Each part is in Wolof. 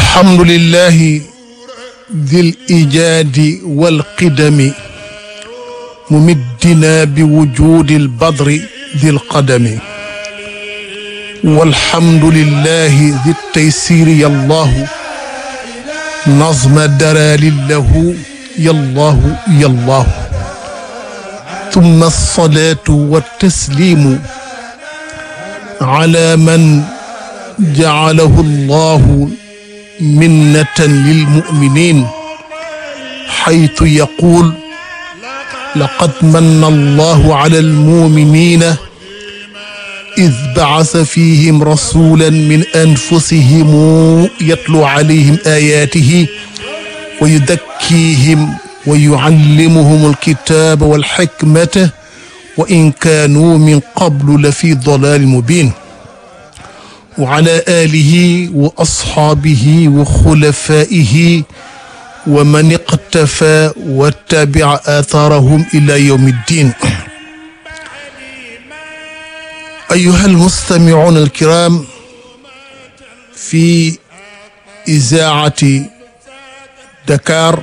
الحمد لله ذي الإيجاد والقدم ممدنا بوجود البدر ذي القدم والحمد لله ذي التيسير يا الله نظم درال له يا الله يا الله ثم الصلاة والتسليم على من جعله الله منة للمؤمنين حيث يقول لقد من الله على المؤمنين إذ بعث فيهم رسولا من أنفسهم يتلو عليهم آياته ويزكيهم ويعلمهم الكتاب والحكمة وإن كانوا من قبل لفي ضلال مبين وعلى آله وأصحابه وخلفائه ومن اقتفى واتبع آثارهم إلى يوم الدين أيها المستمعون الكرام في إذاعة دكار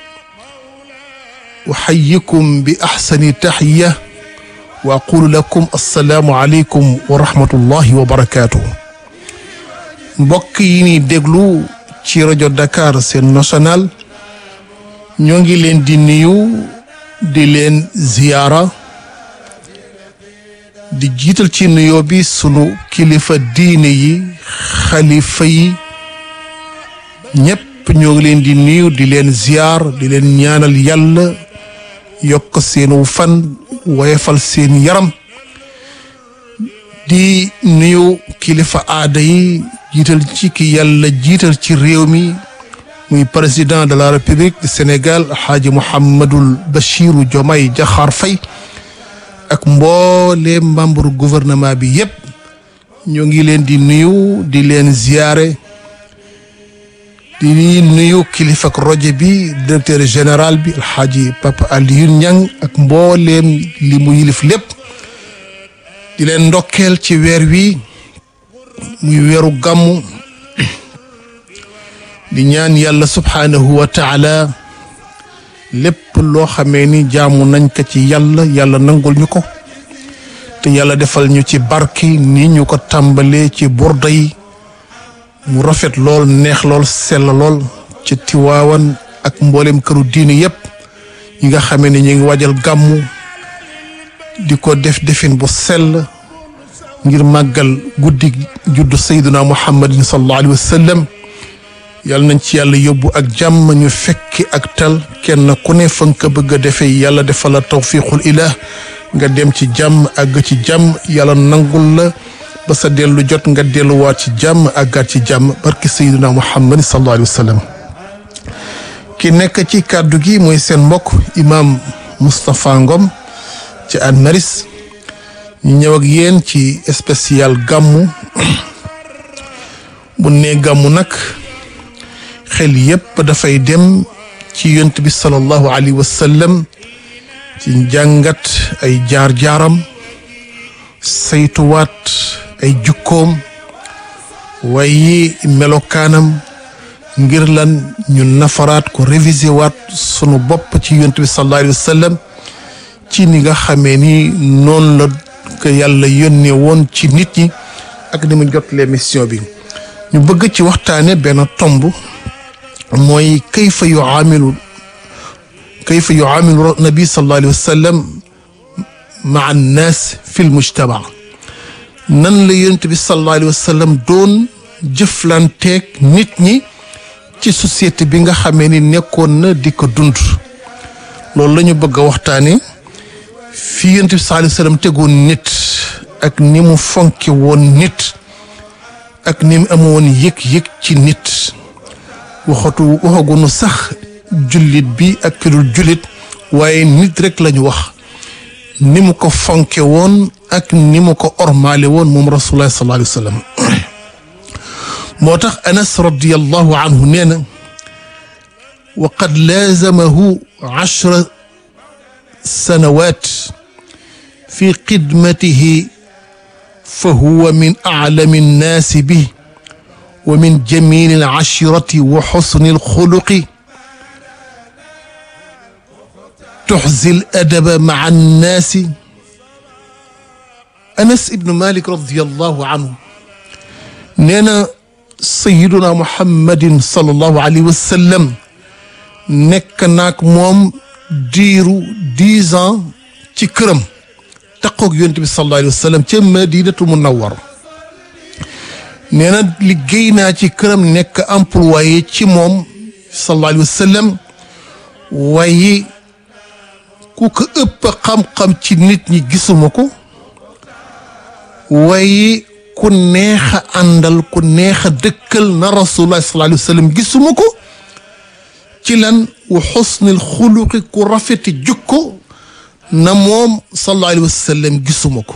أحييكم بأحسن تحية وأقول لكم السلام عليكم ورحمة الله وبركاته mbokk yi ni déglu ci rajo Dakar seen national ñoo ngi leen di nuyu di leen ziyaara di jiital ci nuyoo bi sunu kilifa diine yi xalifa yi ñépp ñoo ngi leen di nuyu di leen ziyaar di leen ñaanal yàlla yokk seenu fan woyefal seen yaram di nuyu kilifa aada yi jiital ci ki yàlla jiital ci réew mi muy président de la république du Sénégal xaaji Mouhamadul Bachiru Diomaye Diakhar Faye ak mboole membre gouvernement bi yépp ñoo ngi leen di nuyu di leen ziyaare di nuyu kilifa ak rajo bi directeur général bi alxaaji Papa Alioune Niang ak mbooleem li mu yilif lépp di leen ndokkeel ci weer wi muy weeru gàmmu di ñaan yàlla subhaanahu wa taala lépp loo xamee ni jaamu nañ ko ci yàlla yàlla nangul ñu ko te yàlla defal ñu ci barki ni ñu ko tàmbalee ci burda yi mu rafet lool neex lool sell lool ci tiwaawan ak mboolem këru diini yépp yi nga xamee ni ñu ngi waajal gàmmu di ko def defin bu sell ngir màggal guddi juddu sayduna muhammadin sallallahu alayhi wa sallam yàlla nañ ci yàlla yóbbu ak jàmm ñu fekki ak tal kenn ku ne fa nga ko bëgg a defee yàlla defal la tawfiqul ilah nga dem ci jàmm àgg ci jàmm yàlla nangul la ba sa dellu jot nga delluwaat ci jàmm àggaat ci jàmm barki sayduna muhammadin sallallahu alayhi wa sallam ki nekk ci kàddu gi mooy seen mbokk imam Moustapha Ngom ci Hann Maristes ñu ñëw ak yéen ci spécial gàmmu bu ne gàmmu nag xel yépp dafay dem ci yont bi sallallahu alayhi wa sallam ci njàngat ay jaar-jaaram saytuwaat ay jukkoom waaye melokaanam ngir lan ñu nafaraat ko révisé waat sunu bopp ci yont bi sallallahu alayhi wa sallam ci ni nga xamee ni noonu la ko yàlla yónnee woon ci nit ñi ak ni mu jot les mission bi ñu bëgg ci waxtaane benn tomb mooy kayfa yuaamilu kayfa yuaamilu nabi sallallahu alayhi wa sallam maa annaas fi lmujtama nan la yonent bi sallallahu alayhi wa sallam doon jëflanteeg nit ñi ci société bi nga xamee ni nekkoon na di ko dund loolu la ñu bëgg a waxtaane fii yonent bi sallallahu alayhi wa sallam tegoon nit ak ni mu fonke woon nit ak ni mu amoon yëg-yëg ci nit waxatu waxagunu sax jullit bi ak ki dul jullit waaye nit rek lañu wax ni mu ko fonke woon ak ni mu ko ormaale woon moom rasulullah sallallahu alayhi wa sallam moo tax anas radiallahu anhu nee na wa qad laazamahu ashra sanawat fi xidmatihi fa huwa min aclami nnaasi bi wa min jamili al ashirati wa xusni al xuluqi tuxzi al adaba maa annaasi anas ibnu malik radiallahu anhu nee na sayiduna muhammadin sallallahu alayhi wa sallam nekk naag moom diiru dix ans ci këram taqoog yonent bi sallallahu alayhi wa sallam ca madinatu munawwar nee na liggéey naa ci këram nekk employé ci moom sallallahu alayhi wa sallam waaye ku ko ëpp xam-xam ci nit ñi gisuma ko waaye ku neex a àndal ku neex a dëkkal na rasulullah sallallahu alayhi wa sallam gisuma ko ci lan wa xusnil xuluqi ku rafeti jukko na moom sallallahu alayhi wa sallam gisuma ko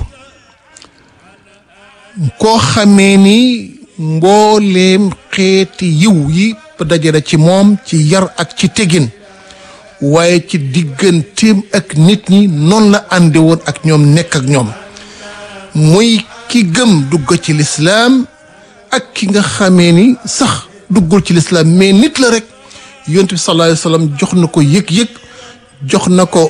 koo xamee ni mbooleem xeeti yiw yi dajale ci moom ci yar ak ci tegin waaye ci digganteem ak nit ñi noonu la ànde woon ak ñoom nekk ak ñoom muy ki gëm dugg ci lislaam ak ki nga xamee ni sax duggul ci lislaam mais nit la rek yonent bi sallallahu alayhi wa sallam jox na ko yëg-yëg jox na ko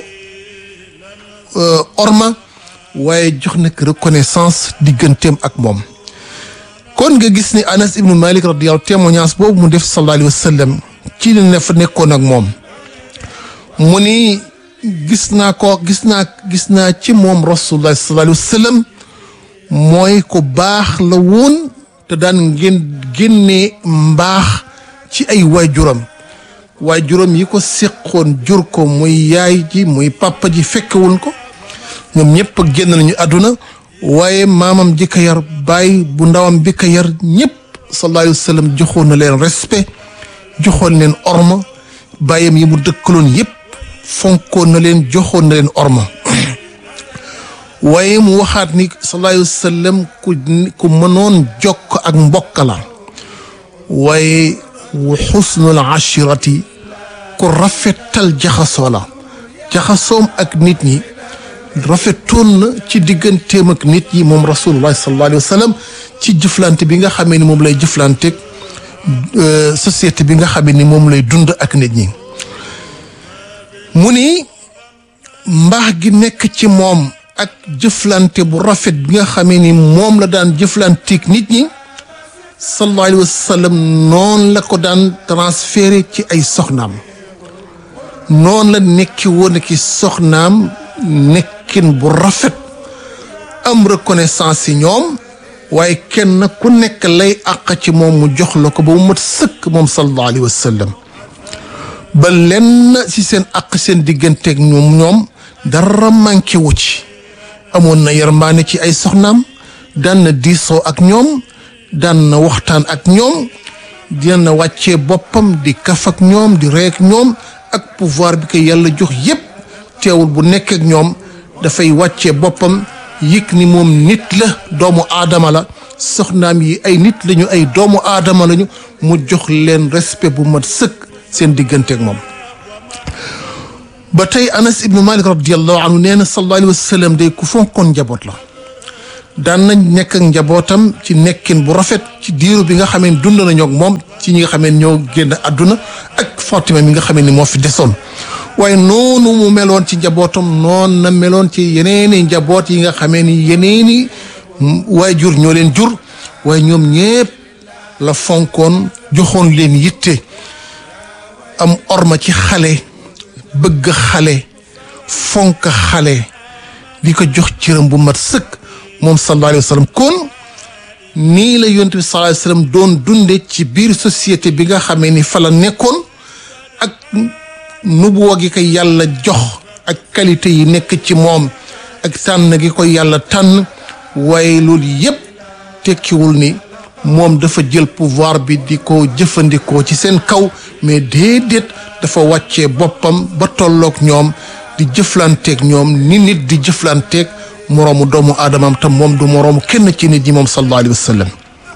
orma waaye jox na ko reconnaissance digganteem ak moom kon nga gis ni Anas ibnu Malik radiyallahu témoignage boobu mu def sallallahu alayhi wa sallam ci li ne fa nekkoon ak moom mu ni gis naa ko gis naa gis naa ci moom rasulullah sallallahu alayhi wa sallam mooy ko baax la woon te daan ngeen génnee mbaax ci ay waajuram waajuram yi ko seqoon jur ko muy yaay ji muy papa ji fekkewul ko ñoom ñëpp génn nañu àdduna waaye maamam ji ko yar baay bu ndawam bi ko yar ñëpp sallallahu alayhi wa sallam joxoon na leen respect joxoon leen orma baayam yi mu dëkkaloon yëpp fonkoon na leen joxoon na leen orma waaye mu waxaat ni sallallahu alayhi wa sallam ku ku mënoon jokk ak mbokk la waaye wa xusnul ashirati ku rafetal jaxasoo la jaxasoom ak nit ñi rafetoon na ci digganteem ak nit ñi moom rasulullah sallallahu alayhi wa sallam ci jëflante bi nga xamee ni moom lay jëflanteeg société bi nga xamee ni moom lay dund ak nit ñi mu ni mbaax gi nekk ci moom ak jëflante bu rafet bi nga xamee ni moom la daan jëflanteeg nit ñi sallallahu alayhi wa sallam noonu la ko daan transféré ci ay soxnaam noonu la nekki woon ki soxnaam nekkin bu rafet am reconnaissance ci ñoom waaye kenn ku nekk lay àq ci moom mu jox la ko ba mu mat sëkk moom sallallahu alayhi wa sallam ba lenn ci seen àq seen digganteeg ñoom ñoom dara manqué wu ci amoon na yërmaane ci ay soxnaam daan na diisoo ak ñoom daan na waxtaan ak ñoom dina na wàccee boppam di kaf ak ñoom di rey ak ñoom ak pouvoir bi ko yàlla jox yépp teewul bu nekk ak ñoom dafay wàccee boppam yëg ni moom nit la doomu aadama la soxnaam yi ay nit lañu ay doomu aadama lañu mu jox leen respect bu mat sëkk seen diggante ak moom ba tey anas ibnu malik radiallahu anhu nee na sallallahu alayhi wa sallam day ku fonkoon njaboot la daan nañ nekk ak njabootam ci nekkin bu rafet ci diiru bi nga xamee ni dund nañoo ak moom ci ñi nga xamee ni ñoo génn àdduna ak Fatima mi nga xamee ni moo fi desoon waaye noonu mu meloon ci njabootam noonu na meloon ci yeneeni njaboot yi nga xamee ni yeneeni waajur ñoo leen jur waaye ñoom ñépp la fonkoon joxoon leen yitte am orma ci xale bëgg xale fonk xale di ko jox cëram bu mat sëkk moom sallallahu alayhi wa sallam kon nii la yonent bi sallallahu alayhi wa sallam doon dunde ci biir société bi nga xamee ni fa la nekkoon ak nubuwa gi ko yàlla jox ak qualité yi nekk ci moom ak tànn gi ko yàlla tànn waaye loolu yépp tekkiwul ni moom dafa jël pouvoir bi di ko jëfandikoo ci seen kaw mais déedéet dafa wàccee boppam ba tolloog ñoom di jëflanteeg ñoom ni nit di jëflanteeg moroomu doomu aadamam tam moom du moroomu kenn ci nit ñi moom sallallahu alayhi wa sallam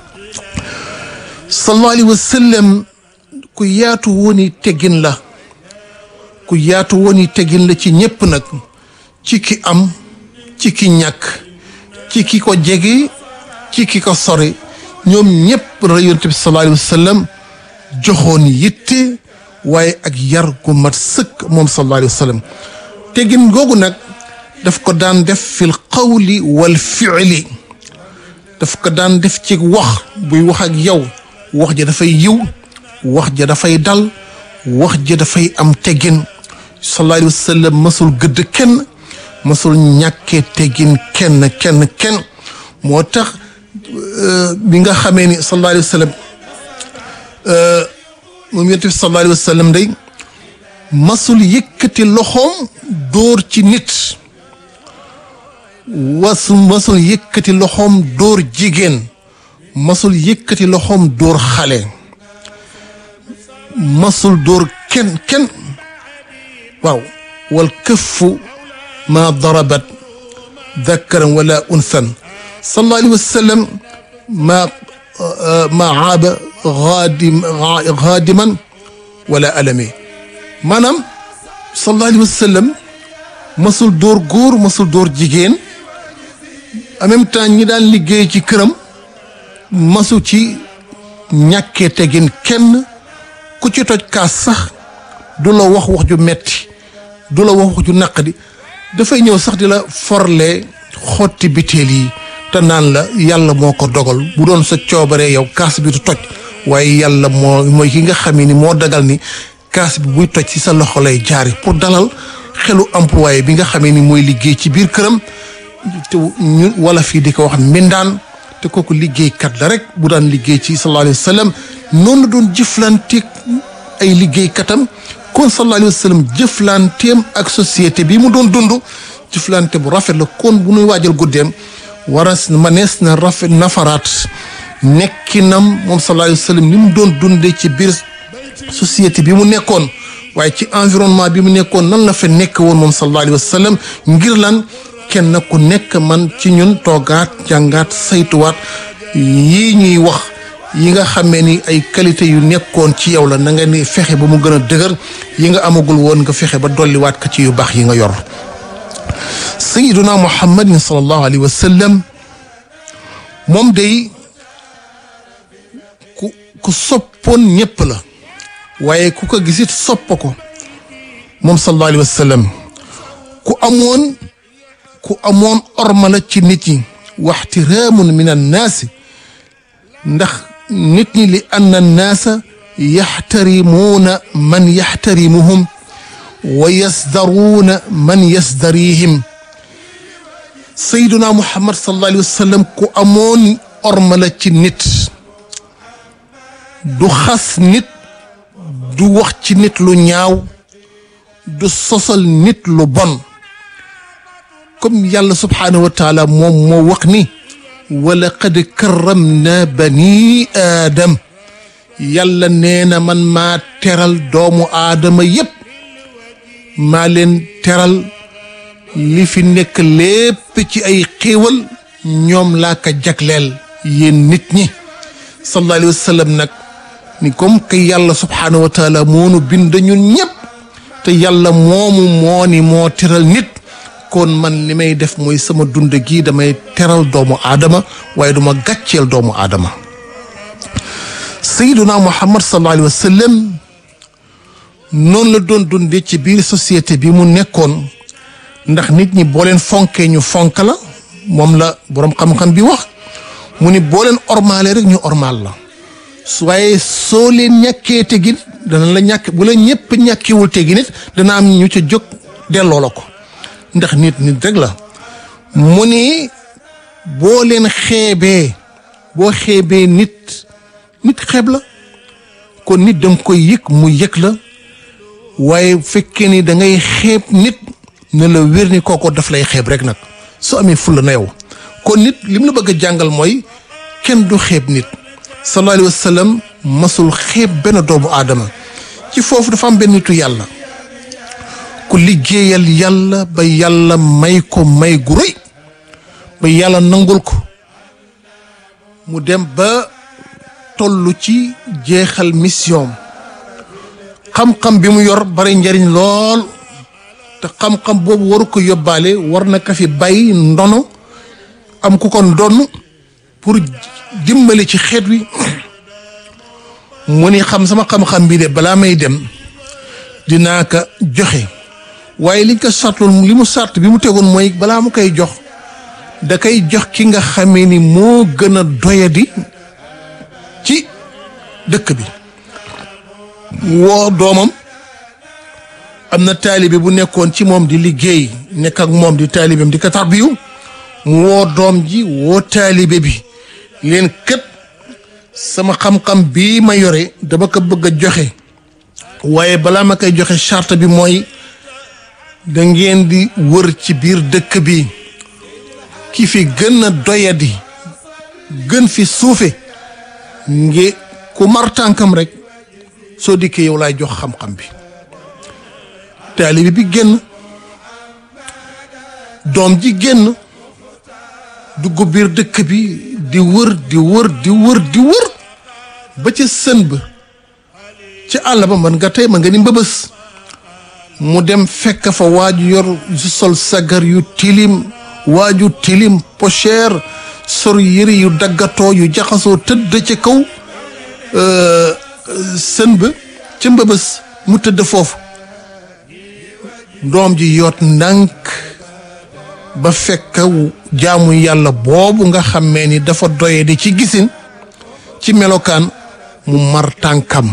sallallahu alayhi wa sallam ku yaatu wooni teggin la ku yaatu wooni teggin la ci ñépp nag ci ki am ci ki ñàkk ci ki ko jege ci ki ko sori ñoom ñëpp la yonent bi sallallahu alayhi wa sallam joxoon yitte waaye ak yar gu mat sëkk moom sallallahu alayhi wa sallam teggin googu nag daf ko daan def fil qawli wal fi'li daf ko daan def ci wax buy wax ak yow wax ja dafay yiw wax ja dafay dal wax ja dafay am teggin sallallahu alayhi wa sallam masul gëdd kenn masul ñàkkee teggin kenn kenn kenn moo tax bi nga xamee ni sallallahu alayhi wa sallam moom yonent bi sallallahu alayhi wa sallam day masul yëkkati loxoom dóor ci nit wasu masul yëkkati loxoom dóor jigéen masul yëkkati loxoom dóor xale masul dóor kenn kenn waaw wal këffu ma darabat dakaran wala unthan sallallahu alayhi wa sallam ma ma aaba xaadim xaadiman wala alami maanaam sallallahu alayhi wa sallam masul dóor góor masul dóor jigéen en même temps ñi daan liggéey ci këram masu ci ñàkkee tegin kenn ku ci toj kaas sax du la wax wax ju metti du la wax wax ju naqadi dafay ñëw sax di la forle xotti biteel yi te naan la yàlla moo ko dogal bu doon sa coobaree yow kaas bi du toj waaye yàlla moo mooy ki nga xam ni moo dagal ni kaas bi buy toj ci sa loxo lay jaari pour dalal xelu employé bi nga xamee ni mooy liggéey ci biir këram te ñu wala fii di ko wax mbindaan te kooku liggéeykat la rek bu daan liggéey ci sallallahu alayhi wa sallam noonu la doon jëflanteeg ay liggéeykatam kon sallallahu alayhi wa sallam jëflanteem ak société bi mu doon dund jëflante bu rafet la kon bu nuy waajal guddeem waras manees na rafet nafaraat nekkinam moom sallallahu alayhi wa sallam ni mu doon dundee ci biir société bi mu nekkoon waaye ci environnement bi mu nekkoon nan la fa nekk woon moom sallallahu alayhi wa sallam ngir lan kenn ku nekk man ci ñun toogaat jàngaat saytuwaat yii ñuy wax yi nga xamee ni ay qualité yu nekkoon ci yow la na nga ni fexe ba mu gën a dëgër yi nga amagul woon nga fexe ba dolliwaat ko ci yu baax yi nga yor sayiduna muhammadin sallallahu alayhi wa sallam moom day ku ku soppoon ñépp la waaye ku ko gisit sopp ko moom sallallahu alayhi wa sallam ku amoon ku amoon orma la ci nit ñi waxtiraamun min annaasi ndax nit ñi li anna annaasa yaxtarimuuna man yaxtarimuhum wa yasdaruuna man yasdarihim sayduna muhammad sallallahu alayhi wa sallam ku amoon orma la ci nit du xas nit du wax ci nit lu ñaaw du sosal nit lu bon comme yàlla subhaanahu wa taala moom moo wax ni wa laqad karramna bani aadam yàlla nee na man maa teral doomu aadama yépp maa leen teral li fi nekk lépp ci ay xéewal ñoom laa ko jagleel yéen nit ñi sallallahu alayhi wa sallam nag ni comme que yàlla subhaanahu wa taala moonu bind ñun ñépp te yàlla moomu moo ni moo teral nit kon man li may def mooy sama dund gi damay teral doomu aadama waaye duma gàcceel doomu aadama sayyiduna muhammad sallallahu alayhi wa sallam noonu la doon dundee ci biir société bi mu nekkoon ndax nit ñi boo leen fonkee ñu fonk la moom la boroom xam-xam bi wax mu ni boo leen ormaale rek ñu ormaal la waaye soo leen ñàkkee tegin dana la ñàkk bu la ñëpp ñàkkiwul tegin it dana am ñu ca jóg delloo la ko ndax nit nit rek la mu ni boo leen xeebee boo xeebee nit nit xeeb la kon nit danga koy yëg mu yëg la waaye bu fekkee ni da ngay xeeb nit ne la wér ni kooko daf lay xeeb rek nag soo amee fulla na yow kon nit li mu la bëgg a jàngal mooy kenn du xeeb nit sallallahu alayhi wa sallam masul xeeb benn doomu aadama ci foofu dafa am benn nitu yàlla ku liggéeyal yàlla ba yàlla may ko may gu rëy ba yàlla nangul ko mu dem ba toll ci jeexal mission xam-xam bi mu yor bari njariñ lool te xam-xam boobu waru ko yóbbaale war na ka fi bàyyi ndono am ku ko ndonn pour dimbali ci xeet wi mu ni xam sama xam-xam bi de balaa may dem dinaa ko joxe waaye liñ ko sartoon li mu sart bi mu tegoon mooy balaa mu koy jox da koy jox ki nga xamee ni moo gën a doyadi ci dëkk bi woo doomam am na taalibe bu nekkoon ci moom di liggéey nekk ak moom di taalibeem di ko tarbiyu mu woo doom ji woo taalibe bi leen kët sama xam-xam bii ma yore dama ko bëgg a joxe waaye balaa ma koy joxe charte bi mooy da ngeen di wër ci biir dëkk bi ki fi gën a doyadi gën fi suufe nge ku mar tànkam rek soo dikkee yow laay jox xam-xam bi taalibe bi génn doom ji génn dugg biir dëkk bi di wër di wër di wër di wër ba ca sën ba ci àll ba man nga tey ma nga ni mbëbës mu dem fekk fa waaju yor su sol sagar yu tilim waaju tilim pocher sor yëre yu daggatoo yu jaxasoo tëdd ci kaw sën ba ca mbëbës mu tëdd foofu doom ji yoot ndànk ba fekk jaamu yàlla boobu nga xamee ni dafa doye di ci gisin ci melokaan mu mar tànkam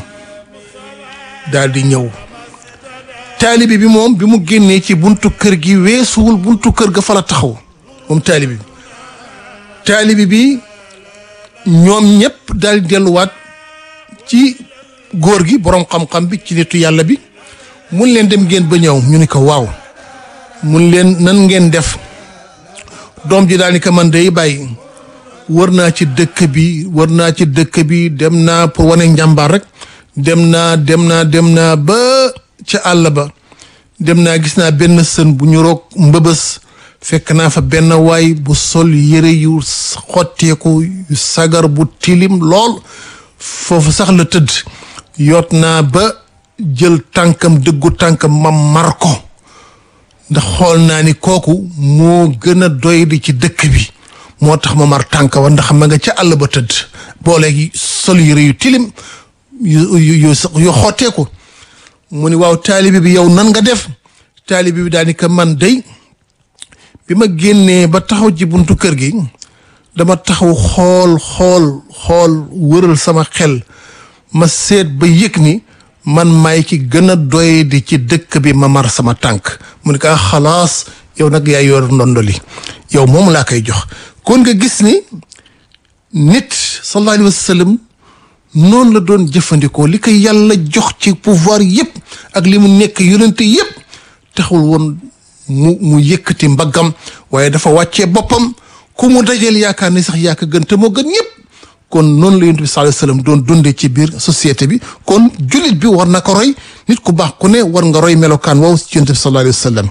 daal di ñëw taalibi bi moom bi mu génnee ci buntu kër gi weesuwul buntu kër ga fa la taxaw moom taalibi bi taalibi bi ñoom ñëpp daal di delluwaat ci góor gi boroom xam-xam bi ci nitu yàlla bi mun leen dem ngeen ba ñëw ñu ni ko waaw mun leen nan ngeen def doom ji daal ni ko man day bàyyi wër naa ci dëkk bi wër naa ci dëkk bi dem naa pour wane njàmbaar rek dem naa dem naa dem naa ba ca àll ba dem naa gis naa benn sën bu ñu roog mbëbës fekk naa fa benn waay bu sol yëre yu xotteeku yu sagar bu tilim lool foofu sax la tëdd yoot naa ba jël tànkam dëggu tànkam ma mar ko ndax xool naa ni kooku moo gën a doy di ci dëkk bi moo tax ma mar tànk wa ndax ma nga ca àll ba tëdd boo léegi sol yëre yu tilim yu yu yu xotteeku mu ni waaw taalibi bi yow nan nga def taalibi bi daal ni ko man day bi ma génnee ba taxaw ci buntu kër gi dama taxaw xool xool xool wëral sama xel ma seet ba yëg ni man maay ki gën a doy di ci dëkk bi ma mar sama tànk mu ne ko xalaas yow nag yaa yor ndondoli yow moom laa koy jox kon nga gis ni nit sallallahu alayhi wa sallam noonu la doon jëfandikoo li ko yàlla jox ci pouvoir yépp ak li mu nekk yonente yépp taxul woon mu mu yëkkati mbaggam waaye dafa wàccee boppam ku mu dajeel yaakaar ni sax yaa ko gën te moo gën ñëpp kon noonu la yonent bi sallallahu alayhi wasallam doon dundee ci biir société bi kon jullit bi war na ko roy nit ku baax ku ne war nga roy melokaan wow ci yonent bi sallallahu alayhi wasallam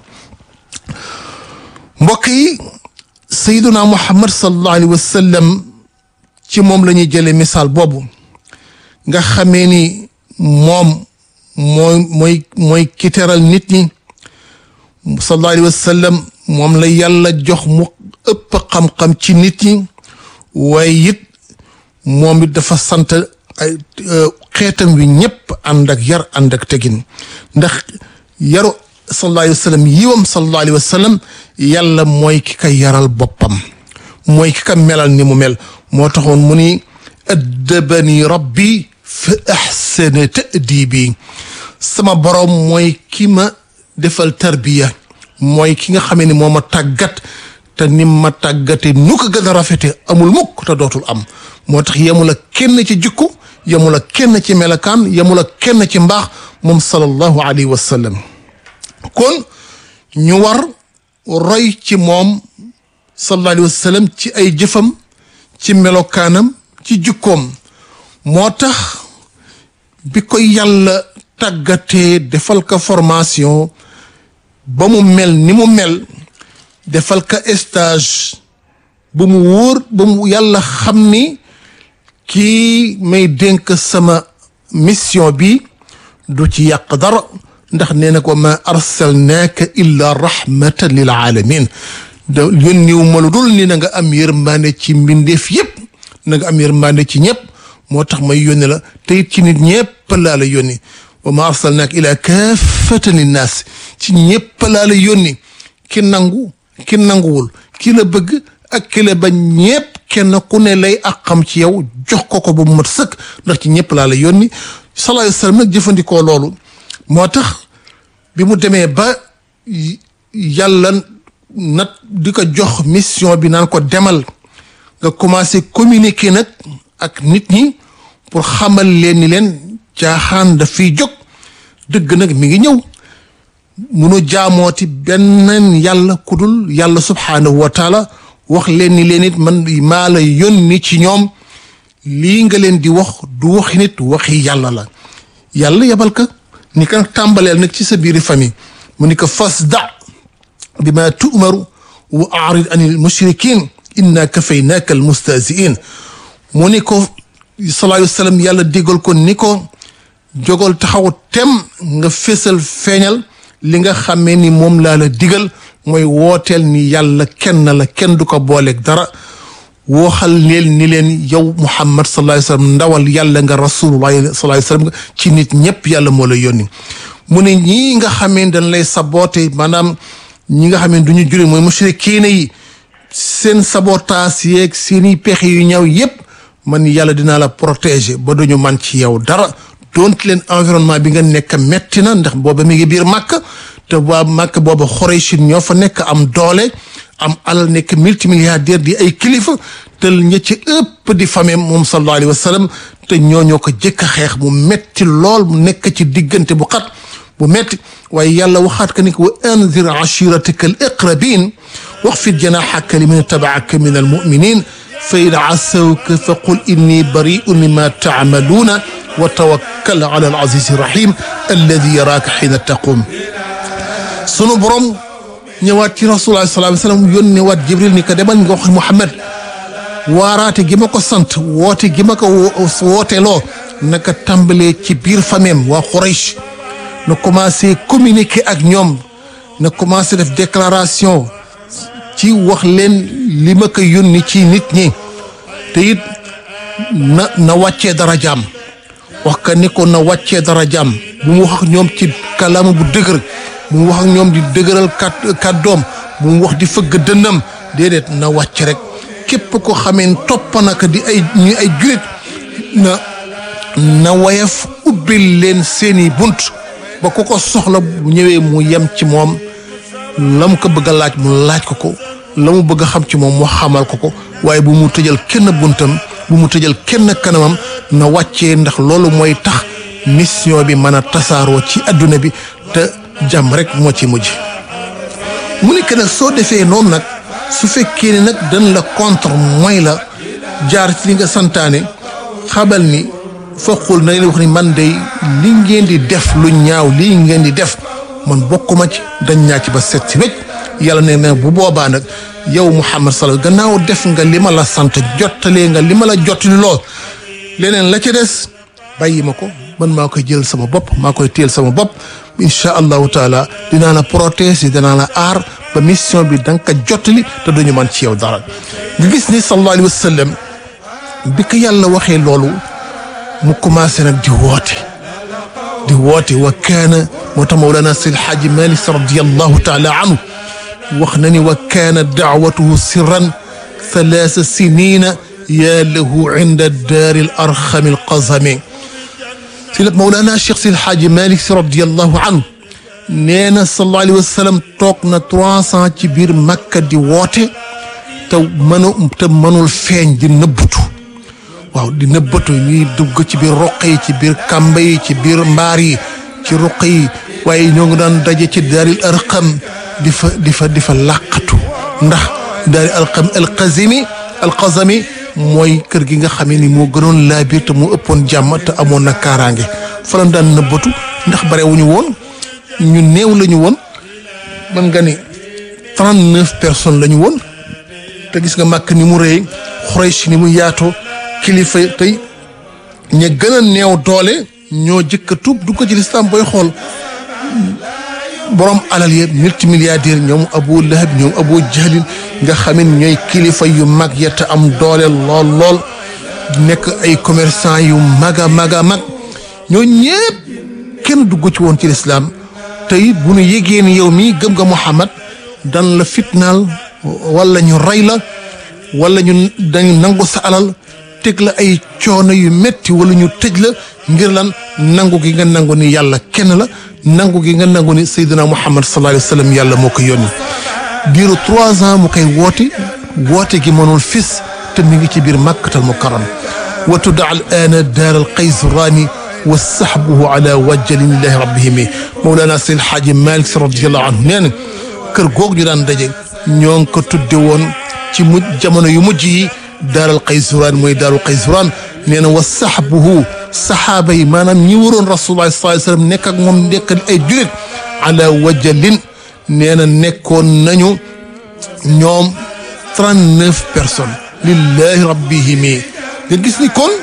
mbokk yi sayyiduna muhammad sallallahu alayhi wasallam ci moom la ñuy jëlee misaal boobu nga xamee ni moom mooy mooy mooy ki teral nit ñi sallallahu alayhi wasallam moom la yàlla jox mu ëpp xam-xam ci nit ñi waaye it moom it dafa sant ay xeetam wi ñëpp ànd ak yar ànd ak tegin ndax yaru sallallahu alayhi wa sallam yiwam sallallahu alayhi wa sallam yàlla mooy ki ka yaral boppam mooy ki ka melal ni mu mel moo taxoon mu ni addabani rabbi fa ahsana ta'dibi sama borom mooy ki ma defal tarbiya mooy ki nga xamee ni moo ma tàggat te ni ma tàggate nu ko gën a rafete amul mukk te dootul am moo tax yemul ak kenn ci jikku yemul ak kenn ci melakaan yemul ak kenn ci mbaax moom sallallahu alayhi wa sallam kon ñu war roy ci moom sallallahu alayhi wa sallam ci ay jëfam ci melokaanam ci jikkoom moo tax bi ko yàlla tàggatee defal ko formation ba mu mel ni mu mel defal ko stage ba mu wóor ba mu yàlla xam ni kii may dénk sama mission bi du ci yàq dara ndax nee na ko ma arsalnaaka illa rahmatan lil alamin da yónniwu ma lu dul ni na nga am yërmaane ci mbindeef yépp na nga am yërmande ci ñëpp moo tax may yónni la te it ci nit ñëpp laa la yónni wa ma arsalnaak ila kaafatan linnaas ci ñëpp laa la yónni ki nangu ki nanguwul ki la bëgg ak ki la bañ ñëpp kenn ku ne lay ak xam ci yow jox ko ko ba mu mat sëkk ndax ci ñëpp laa la yónni sallallahu alayhi wa sallam nag jëfandikoo loolu moo tax bi mu demee ba yàlla nat di ko jox mission bi naan ko demal nga commencé communiquer nag ak nit ñi pour xamal leen ni leen caaxaan daf fiy jóg dëgg nag mi ngi ñëw munu jaamooti benn yàlla kudul yàlla subhaanahu wa taala wax leen ni leen it man maa la yónni ci ñoom lii nga leen di wax du waxi nit waxi yàlla la yàlla yebal ka ni ka tàmbaleel nag ci sa biiri famille mu ni ko fasda bi ma tu'maru wa a'rid anil mushrikin inna kafaynaaka al mustahzi'in mu ni ko sallallahu alayhi wa sallam yàlla digal ko ni ko jógal taxaw tem nga fésal feeñal li nga xamee ni moom laa la digal mooy wooteel ni yàlla kenn la kenn du ko booleeg dara wooxal leen ni leen yow muhammad sallallahu alayhi wa sallam ndawal yàlla nga rasulullah sallallahu alayhi wa sallam nga ci nit ñëpp yàlla moo la yónni mu ne ñii nga xamee dañ lay saboote maanaam ñi nga xamee du ñu jure mooy mushrikiina yi seen sabotaas yeeg seeni pexe yu ñaw yépp man yàlla dinaa la protéger ba duñu man ci yow dara doonte leen environnement bi nga nekk metti na ndax booba mi ngi biir màkk te waa màkk booba Xuraysin ñoo fa nekk am doole am alal nekk multimilliardaire di ay kilifa te ña ci ëpp di famem moom sallallahu alayhi wa sallam te ñooñoo ko jëkk a xeex mu metti lool mu nekk ci diggante bu xat bu metti waaye yàlla waxaat ka ni ko wa anzir ashiratika al iqrabin waxfid janaxaka liman tabaaka min almuminin fa in asawka fa qul inni bariun mima taamaluuna wa tawakkal ala alazizi rahim alladi yaraaka xiina taqum sunu borom ñëwaat ci rasulullah sallallahu alayhi wa sallam yónne waat jibril ni ko demal nga wax Muhammad waaraate gi ma ko sant woote gi ma ko wooteloo naka tàmbalee ci biir fameem waa Quraysh na commencé communiquer ak ñoom na commencé def déclaration ci wax leen li ma ko yónni ci nit ñi te it na na wàccee dara jaam wax ka ni ko na wàccee dara jaam bu mu wax ak ñoom ci kàllaama bu dëgër bu mu wax ak ñoom di dëgëral kat kàddoom bu mu wax di fëgg dënnam déedéet na wàcc rek képp ko xamee topp naka di ay ñu ay jurit na na wayaf ubbil leen seeni bunt ba ku ko soxla bu ñëwee mu yem ci moom la mu ko bëgg a laaj mu laaj ko ko la mu bëgg a xam ci moom mu xamal ko ko waaye bu mu tëjal kenn buntam bu mu tëjal kenn kanamam na wàccee ndax loolu mooy tax mission bi mën a tasaaroo ci adduna bi te jàmm rek moo ci mujj mu nekk nag soo defee noonu nag su fekkee ne nag dañ la contre mooy la jaar ci li nga santaane xabal ni foqul na leen wax ni man day li ngeen di def lu ñaaw lii ngeen di def man bokkuma ci dañ ñaa ci ba set si wécc yàlla ne na bu boobaa nag yow Muhammad sala gannaaw def nga li ma la sant jottalee nga li ma la jottali lool leneen la ca des bàyyi ma ko man maa koy jël sama bopp maa koy téel sama bopp incha allahu taala dinaa la protéger dinaa la aar ba mission bi da nga ko jottali te duñu man ci yow dara nga gis ni sallallahu alayhi wa sallam bi ko yàlla waxee loolu mu commencé nag di woote di woote wa kaana moo tax mawlana sil xaaji malik radiallahu taala anhu wax na ni wa kaana daawatuhu sirran thalaasa sinina yaa lahu inda daari al arxami al qazami si la mawlana cheikh sil xaaji malik si radiallahu anhu nee na sallallahu alayhi wa sallam toog na trois cent ci biir makka di woote te mënu te mënul feeñ di nëbbutu waaw di nëbbatu ñuy dugg ci biir roq yi ci biir kàmba yi ci biir mbaar yi ci roq yi waaye ñoo ngi daan daje ci daaril arqam di fa di fa di fa làqatu ndax daaril arqam alqazimi alqazami mooy kër gi nga xamee ni moo gënoon laa biir te mu ëppoon jàmm te amoon na kaaraange fa lañ daan nëbbatu ndax bare wuñu woon ñu néew la ñu woon mën nga ni trente neuf personnes la ñu woon te gis nga màkk ni mu rëy Xuraysh ni mu yaatoo kilifa tey ña gën a néew doole ñoo jëkk a tuub du ko ci lislaam booy xool borom alal yëpp multimilliardaire ñoom abu lahab ñoom abu jahlin nga xamin ñooy kilifa yu mag ya te am doole lool lool nekk ay commerçant yu mag a mag a mag ñoo ñëpp kenn dugg ci woon ci lislaam te it bu nu yégee ni yow mii gëm nga Muhammad dan la fitnaal wala ñu rey la wala ñu dañu nangu sa alal teg la ay coono yu metti wala ñu tëj la ngir lan nangu gi nga nangu ni yàlla kenn la nangu gi nga nangu ni Seydina Muhammad sallallahu alayhi wa sallam yàlla moo ko yónni diiru trois ans mu koy woote woote gi mënul fis te mi ngi ci biir màkkatal mukarram wa tudda al aana daar al qaysraani wa saxbuhu ala wajjalin lillahi rabbihimi mawlana seen xaaji malik si radiallahu anhu nee na kër googu ñu daan daje ñoo ngi ko tudde woon ci mujj jamono yu mujj yi daaral qaysraan mooy daarul qaysraan nee na wa saxbuhu saxaaba yi maanaam ñi waroon rasulullah sallallahu alayhi wasallam nekk ak moom nekk ay julit ala wajjalin nee na nekkoon nañu ñoom trente neuf personnes lillahi rabbihimi nga gis ni kon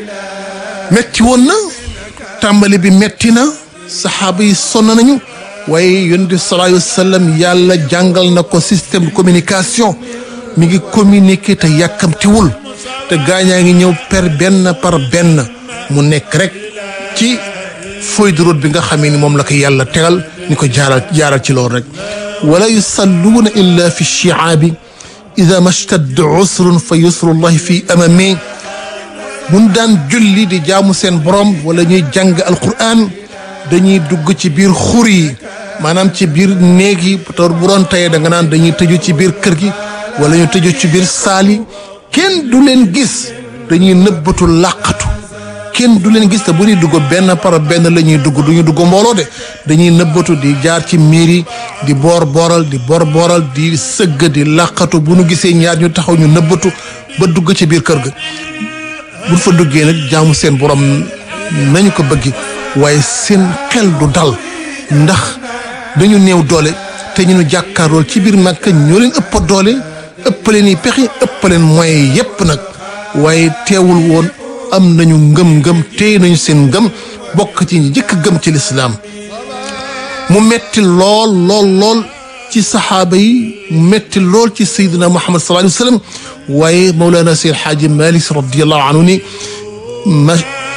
metti woon na tàmbali bi metti na saxaaba yi sonn nañu waaye yonent bi sallallahu alayhi wasallam yàlla jàngal na ko système de communication mi ngi communiquer te yàkkamtiwul te gaañaa ngi ñëw per benn par benn mu nekk rek ci feuille de route bi nga xamee ni moom la ko yàlla tegal ni ko jaaral jaaral ci loolu rek wala yusalluuna illa fi shiaabi ida mashtadda usrun fa yusrullahi fi amami buñ daan julli di jaamu seen borom wala ñuy jàng alquran dañuy dugg ci biir xur yi maanaam ci biir néeg yi te bu doon tey da nga naan dañuy tëju ci biir kër gi wala ñu tëju ci biir saal yi kenn du leen gis dañuy nëbbatu làqatu kenn du leen gis te bu ñuy dugg benn par benn la ñuy dugg du ñu dugg mbooloo de dañuy nëbbatu di jaar ci miir yi di boor booral di boor booral di sëgg di làqatu bu nu gisee ñaar ñu taxaw ñu nëbbatu ba dugg ci biir kër ga buñ fa duggee nag jaamu seen borom nañu ko bëgg waaye seen xel du dal ndax dañu néew doole te ñu nu jàkkaarlool ci biir Makka ñoo leen ëpp doole ëpp leen i pexe ëpp leen moyen yépp nag waaye teewul woon am nañu ngëm-ngëm téye nañu seen ngëm bokk ci ñi jëkk gëm ci lislaam mu metti lool lool lool ci saxaaba yi mu metti lool ci sayyidina Muhammad sallallahu alayhi wa sallam waaye Mawlana Seydi Xaaji Malik radiyallahu anhu ni ma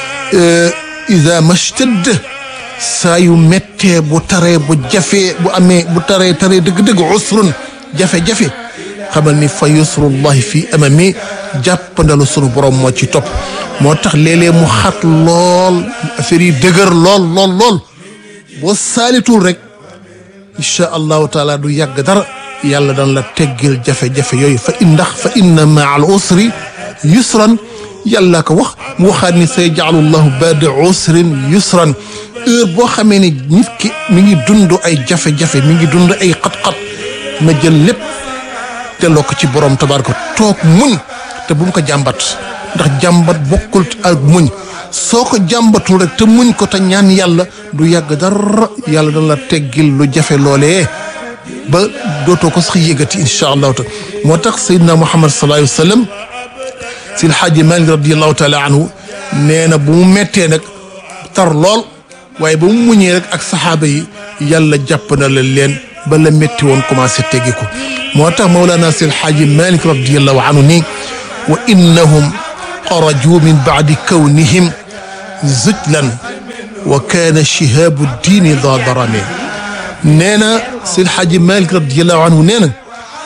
ida mashtadda saa yu méttee bu taree bu jafee bu amee bu taree taree dëgg-dëgg usrun jafe-jafe xamal ni fa yusrullahi fii amami jàppandalu sunu borom moo ci topp moo tax léeg-léeg mu xat lool affaire yi dëgër lool lool lool boo saalitul rek incha allahu taala du yàgg dara yàlla daan la teggil jafe-jafe yooyu fa in ndax fa inna maa al usri yusran yàlla ko wax mu waxaat ni say jaalu llahu baada usrin yusran heure boo xamee ni nit ki mi ngi dund ay jafe-jafe mi ngi dund ay xat-xat na jël lépp delloo ko ci borom tabaraka toog muñ te bu mu ko jàmbat ndax jàmbat bokkul ak muñ soo ko jàmbatul rek te muñ ko te ñaan yàlla du yàgg dara yàlla dana la teggil lu jafe loolee ba dootoo ko sax yëgati incha allahu taala moo tax Seydina Muhammad sallallahu alayhi wa sallam si alxaaji Malik radiallahu taala anhu nee na bu mu mettee nag tar lool waaye ba mu muñee rek ak saxaaba yi yàlla jàpp na la leen ba la métti woon commencé teggiku moo tax Mawlana si alxaaji Malik radiallahu anhu ni wa innahum xaraju min baadi kawnihim zujlan wa kaana shihaabu diini daa darame nee na si alxaaji Malik radiallahu anhu nee na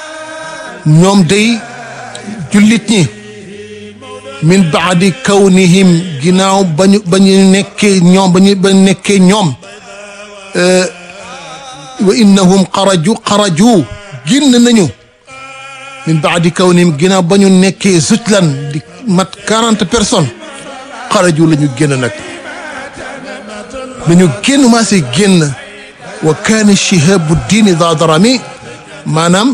ñoom day jullit ñi min baadi kawnihim ginnaaw bañu ba ñu nekkee ñoom ba ñu ba nekkee ñoom wa innahum xaraju xaraju génn nañu min baadi kawnihim ginnaaw ba ñu nekkee zutlan di mat quarante personnes xaraju la ñu génn nag dañu génn maasee génn wa kaana shihabu diini daa darami maanaam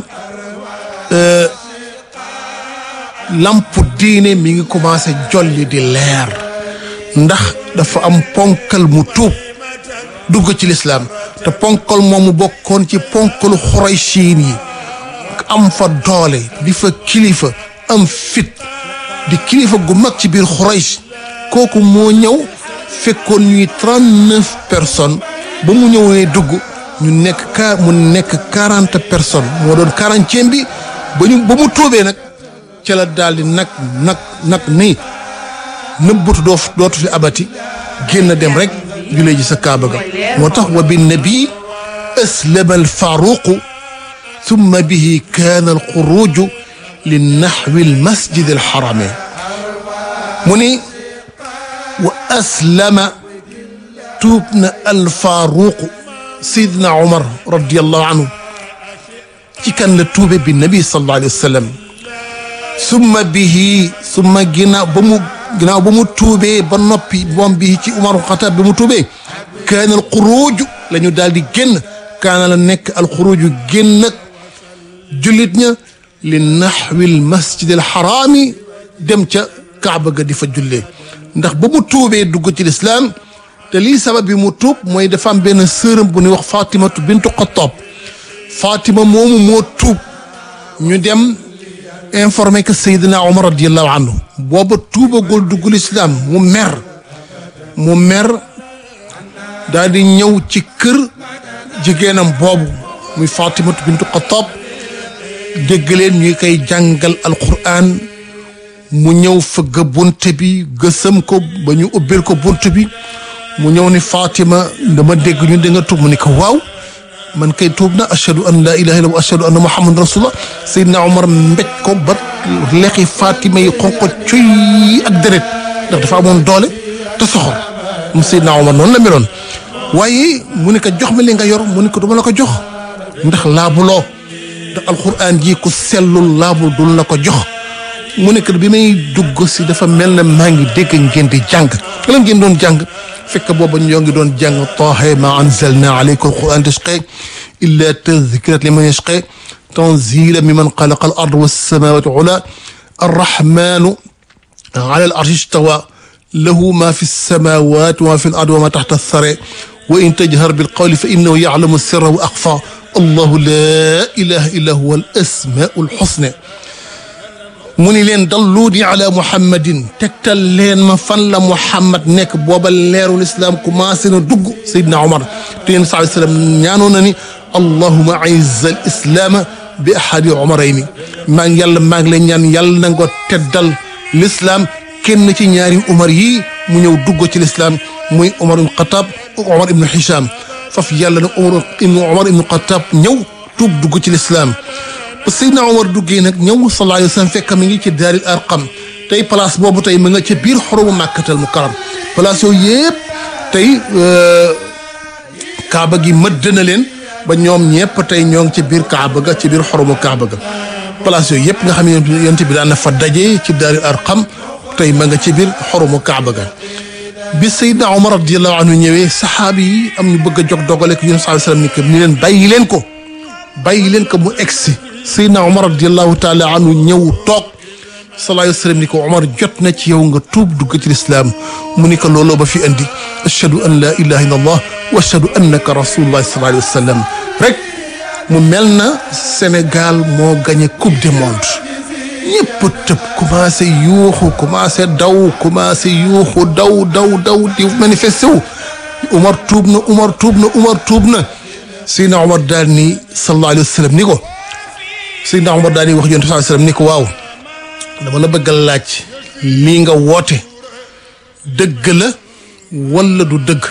lampu diine mi ngi commencé jolli di leer ndax dafa am ponkal mu tuub dugg ci lislaam te ponkal moomu bokkoon ci ponkalu xuraysiin yi am fa doole di fa kilifa am fit di kilifa gu mag ci biir xurays kooku moo ñëw fekkoon ñuy trente neuf personnes ba mu ñëwee dugg ñu nekk ka mu nekk quarante personnes moo doon quarantième bi ba ñu ba mu tuubee nag ca la daal di nag nag nag ni nëbbatu doo dootu fi abati génn dem rek julee ji sa kaaba ga moo tax wa bi nabi aslama al faruqu thumma bihi kaana al xuruju li naxwi al masjid al xarame mu ni wa aslama tuub na al faruqu sayidna Umar radiallahu anhu ci kan la tuube bi nabi sallallahu alayhi wa sallam summa bihi summa ginnaaw ba mu ginnaaw ba mu tuubee ba noppi moom bii ci Umar Xataab bi mu tuubee kaana al xuruuju la ñu daal di génn kaana la nekk al xuruuju génn ak jullit ña li naxwi al masjid al xaraami dem ca Kaaba ga di fa jullee ndax ba mu tuubee dugg ci lislaam te lii sabab bi mu tuub mooy dafa am benn sërëm bu ñuy wax Fatimatu bintu Xattaab Fatima moomu moo tuub ñu dem informé que Seydina Omar radiallahu anhu booba tuubagul duggul islam mu mer mu mer daal di ñëw ci kër jigéenam boobu muy Fatimatu bintu Xattaab dégg leen ñuy koy jàngal alquran mu ñëw fëgg bunt bi gësëm ko ba ñu ubbil ko bunt bi mu ñëw ni Fatima dama dégg ñu da nga tuub mu ni ko waaw man kay tuub na ashhadu an laa ilaha illa wa ashhadu anna muhammadan rasulullah Seydina Omar mbéj ko ba lexi Fatima yi xonko cuy ak deret ndax dafa amoon doole te soxor mu Seydina Omar noonu la meloon waaye mu ne ko jox ma li nga yor mu ne ko duma la ko jox ndax laabuloo ndax alquran ji ku sellul laabul dul la ko jox mu ne bi may dugg si dafa mel ne maa ngi dégg ngeen di jàng lan ngeen doon jàng fekk booba ñoo ngi doon jàng taaha ma anzalna alayka alquran tashqa illa tadhkirat liman yashqa tanzila mimman xalaqa al ard wassamawati ula arrahmanu ala al arshi istawa lahu ma fi samawati wa ma fi al ard wa ma taxta athara wa in tajhar bil qawli fa innahu ya'lamu sirra wa axfa allahu la ilaha illa huwa al asmau al husna mu ni leen dalluuni ala muhammadin tegtal leen ma fan la muhammad nekk booba leerul islam commencé na dugg Seydina Omar te yéen saa sallam ñaanoon na ni allahuma aiz al islaama bi ahadi omarayni maa ngi yàlla maa ngi leen ñaan yàlla na nga teddal l'islam kenn ci ñaari Umar yii mu ñëw dugg ci l'islam muy Omar ibn Xataab ak Omar ibn Hicham faf yàlla na Omar ibn Omar ibn Xataab ñëw tuub dugg ci l'islam ba Seydina Omar duggee nag ñëw sallallahu alayhi wa sallam fekk mi ngi ci daaril arqam tey place boobu tey mu nga ca biir xoromu màkkatal mu karam place yooyu yëpp tey kaaba gi mëdd na leen ba ñoom ñëpp tey ñoo ngi ci biir kaaba ga ci biir xoromu kaaba ga place yooyu yëpp nga xam ne yonent bi daan na fa daje ci daaril arqam tey ma nga ci biir xoromu kaaba ga bi Seydina Omar radiyallahu anhu ñëwee saxaabi yi am ñu bëgg a jog dogale ko yonent sallallahu alayhi wa sallam ni leen bàyyi leen ko bàyyi leen ko mu egsi Seydina Omar radiallahu taala anhu ñëw toog sallallahu alayhi wa sallam ni ko Omar jot na ci yow nga tuub dugg ci lislaam mu ni ko looloo ba fi andi ashhadu an la ilaha illa allah wa ashhadu annaka rasulullah sallallahu alayhi wa sallam rek mu mel na Sénégal moo gagné coupe du monde ñëpp tëb commencé yuuxu commencé daw commencé yuuxu daw daw daw di manifesté wu Omar tuub na Omar tuub na Omar tuub na Seydina Omar daal ni sallallahu alayhi wa sallam ni ko Seydina Omar daal di wax yonent sallallahu alayhi wa sallam ni ko waaw dama la bëgg a laaj lii nga woote dëgg la wala du dëgg